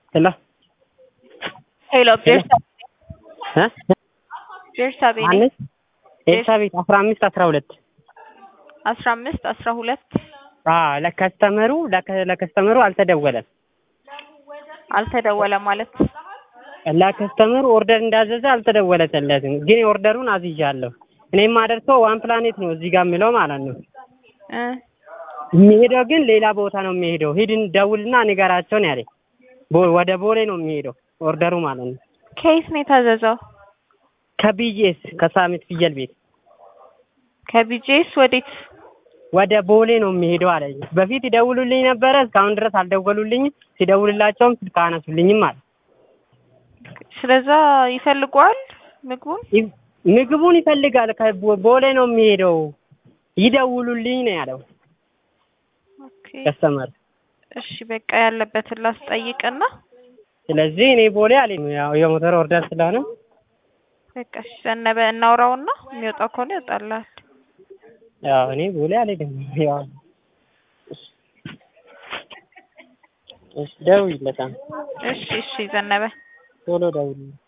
ሄሎ ሄሎ ቤርሳቤ እ ቤርሳቤ ነኝ። ማነች? ኤልሳቤጥ አስራ አምስት አስራ ሁለት አስራ አምስት አስራ ሁለት አዎ ለከስተመሩ ለከ- ለከስተመሩ አልተደወለም። አልተደወለ ማለት ለከስተመሩ ኦርደር እንዳዘዘ አልተደወለለትም። ግን ኦርደሩን አዝዣለሁ። እኔ የማደርሰው ዋን ፕላኔት ነው እዚህ ጋር የምለው ማለት ነው። እ የሚሄደው ግን ሌላ ቦታ ነው የሚሄደው። ሂድን ደውልና ንገራቸው ነው ያለኝ። ቦ- ወደ ቦሌ ነው የሚሄደው ኦርደሩ ማለት ነው። ከየት ነው የታዘዘው? ከቢጄስ ከሳሚት ፍየል ቤት ከቢጄስ ወዴት? ወደ ቦሌ ነው የሚሄደው አለኝ። በፊት ይደውሉልኝ ነበረ፣ እስካሁን ድረስ አልደወሉልኝም። ሲደውልላቸውም ስልክ አነሱልኝም አለ። ስለዛ ይፈልገዋል ምግቡን። ይ- ምግቡን ይፈልጋል። ከቦሌ ነው የሚሄደው። ይደውሉልኝ ነው ያለው ኦኬ ከስተመር። እሺ በቃ ያለበትን ላስጠይቅና ስለዚህ እኔ ቦሌ አለኝ። ያው የሞተር ኦርደር ስለሆነ በቃ እሺ ዘነበ እናውራውና የሚወጣው ከሆነ ይወጣላል። ያው እኔ ቦሌ አልሄድም። ያው እሺ፣ ደውይለታል እሺ እሺ ዘነበ ቶሎ ደውል